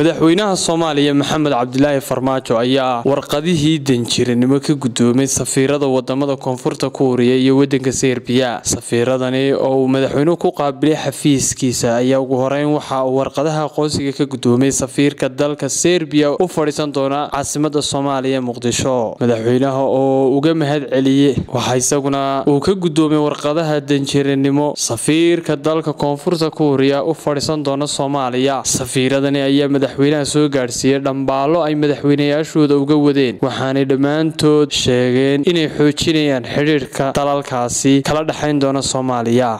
madaxweynaha soomaaliya maxamed cabdilaahi farmaajo ayaa warqadihii danjiranimo ka gudoomay safiirada wadamada koonfurta kuuriya iyo wadanka serbiya safiiradani oo uu madaxweynuhu ku qaabilay xafiiskiisa ayaa ugu horeyn waxa uu warqadaha aqoonsiga ka gudoomay safiirka dalka serbiya u fadhiisan doona caasimada soomaaliya muqdisho madaxweynaha oo uga mahad celiyey waxaa isaguna uu ka gudoomay warqadaha danjiranimo safiirka dalka koonfurta kuuriya u fadhiisan doona soomaaliya safiiradani ayaa madaxweynaha soo gaadhsiiyey dhambaalo ay madaxweynayaashooda uga wadeen waxaanay dhammaantood sheegeen inay xoojinayaan xidhiirka dalalkaasi kala dhexayn doona soomaaliya